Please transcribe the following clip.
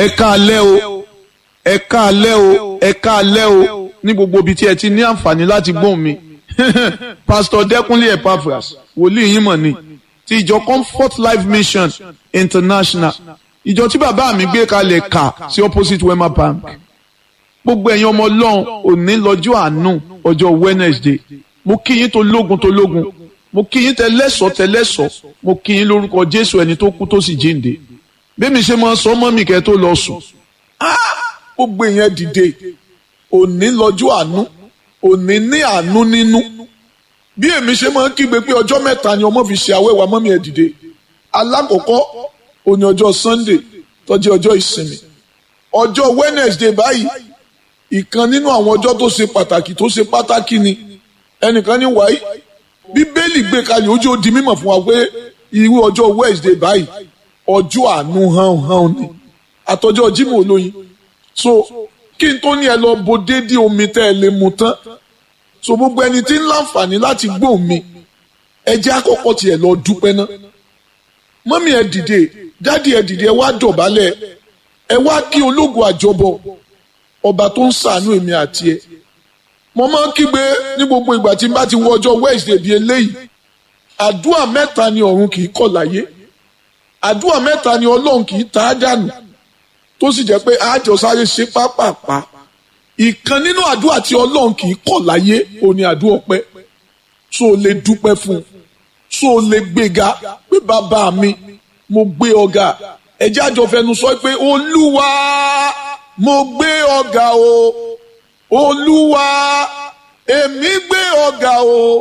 ẹ káalẹ́ o ẹ káalẹ́ o ẹ káalẹ́ o ní gbogbo ibi tí ẹ ti ní àǹfààní láti gbóhùn mi pastor Dẹ́kúnlé Epaphras wòlíì yín mọ̀ ni ti ìjọ Comfort Life Mission International ìjọ tí bàbá mi gbé kalẹ̀ kà sí opposite Wema Bank gbogbo ẹ̀yin ọmọ ọlọ́run òní lọ́jọ́ àánú ọjọ́ Wednesday mo kí yín tó lógun tó lógun mo kí yín tẹlẹ́sọ̀ tẹlẹ́sọ̀ mo kí yín lórúkọ Jésù ẹni tó kú tó sì jíǹde bẹ́ẹ̀ mi ṣe máa sọ mọ́ mi kẹ́ tó lọ sùn gbogbo èèyàn dìde òní lọ́jọ́ àánú òní ní àánú nínú bí èmi ṣe máa ń kígbe pé ọjọ́ mẹ́ta ni ọmọ fi ṣe àwẹ̀wà mọ́mí ẹ̀ dìde alákọ̀ọ́kọ́ òní ọjọ́ Sunday tó jẹ́ ọjọ́ ìsinmi ọjọ́ Wednesday báyìí ìkan nínú àwọn ọjọ́ tó ṣe pàtàkì tó ṣe pàtàkì ni ẹnìkan ní wáyé bíbélì gbé kalẹ̀ ojú ó di mímọ̀ fún wa pé irú ọjọ́ Wednesday báyìí ọjọ́ àánú hàn hàn ni àtọjọ́ Jímọ̀ olóyin so kí n tó ní ẹ lọ bo déédéé omi tẹ́ ẹ lè mu tán so gbogbo ẹni tí ń láǹfààní láti gbóhùn mi ẹ jẹ́ àkọ́kọ́ tiẹ̀ lọ dúpẹ́ ná mọ́mí ẹ dìde dádì ẹ dìde ẹ wá dọ̀bálẹ̀ ẹ wá kí ológun àjọbọ ọba tó ń ṣàánú èmi àti ẹ mo máa ń kígbe ní gbogbo ìgbà tí n bá ti wọ ọjọ́ Wednesday bíi eléyìí àdúrà mẹ́ta ni ọ̀run kì í kọ̀ láyé àdúrà mẹ́ta ni ọlọ́run kì í ta á dànù tó sì jẹ́ pé àjọ sáré ṣe pápápá ìkan nínú àdúrà tí ọlọ́run kì í kọ̀ láyé òní àdúrà ọpẹ́ tó o lè dúpẹ́ fún un tó o lè gbéga pé bàbá mi mo gbé ọ̀gá ẹ̀jẹ̀ àjọ fẹnu sọ pé olúwa mo gbé ọ̀gá o olúwa èmi gbé ọ̀gá o